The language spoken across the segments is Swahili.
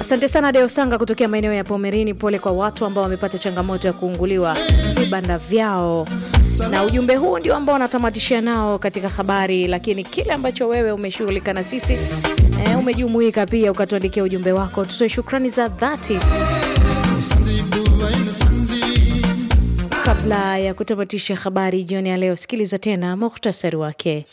Asante sana Deo Sanga kutokea maeneo ya Pomerini. Pole kwa watu ambao wamepata changamoto ya kuunguliwa vibanda vyao, na ujumbe huu ndio ambao wanatamatishia nao katika habari. Lakini kile ambacho wewe umeshughulika na sisi e, umejumuika pia ukatuandikia ujumbe wako, tutoe shukrani za dhati kabla ya kutamatisha habari jioni ya leo. Sikiliza tena muhtasari wake.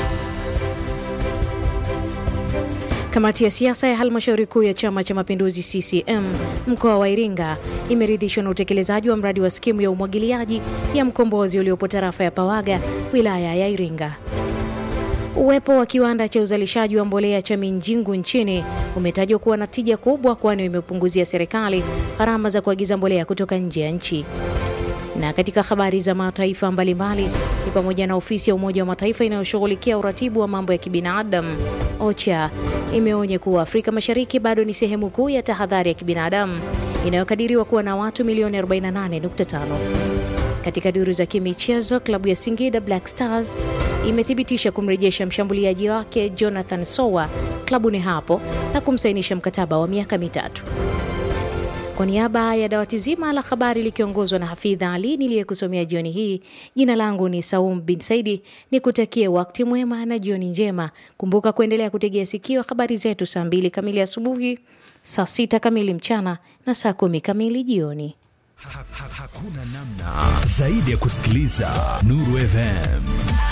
Kamati ya siasa ya halmashauri kuu ya Chama cha Mapinduzi CCM mkoa wa Iringa imeridhishwa na utekelezaji wa mradi wa skimu ya umwagiliaji ya Mkombozi uliopo tarafa ya Pawaga wilaya ya Iringa. Uwepo wa kiwanda cha uzalishaji wa mbolea cha Minjingu nchini umetajwa kuwa na tija kubwa, kwani imepunguzia serikali gharama za kuagiza mbolea kutoka nje ya nchi. Na katika habari za mataifa mbalimbali ni pamoja na ofisi ya Umoja wa Mataifa inayoshughulikia uratibu wa mambo ya kibinadamu OCHA imeonya kuwa Afrika Mashariki bado ni sehemu kuu ya tahadhari ya kibinadamu inayokadiriwa kuwa na watu milioni 48.5. Katika duru za kimichezo, klabu ya Singida Black Stars imethibitisha kumrejesha mshambuliaji wake Jonathan Sowa klabuni hapo na kumsainisha mkataba wa miaka mitatu. Kwa niaba ya dawati zima la habari likiongozwa na Hafidha Ali niliyekusomea jioni hii, jina langu ni Saum bin Saidi, ni kutakie wakati mwema na jioni njema. Kumbuka kuendelea kutegea sikio habari zetu saa mbili kamili asubuhi, saa sita kamili mchana na saa kumi kamili jioni. Ha, ha, hakuna namna zaidi ya kusikiliza Nuru FM.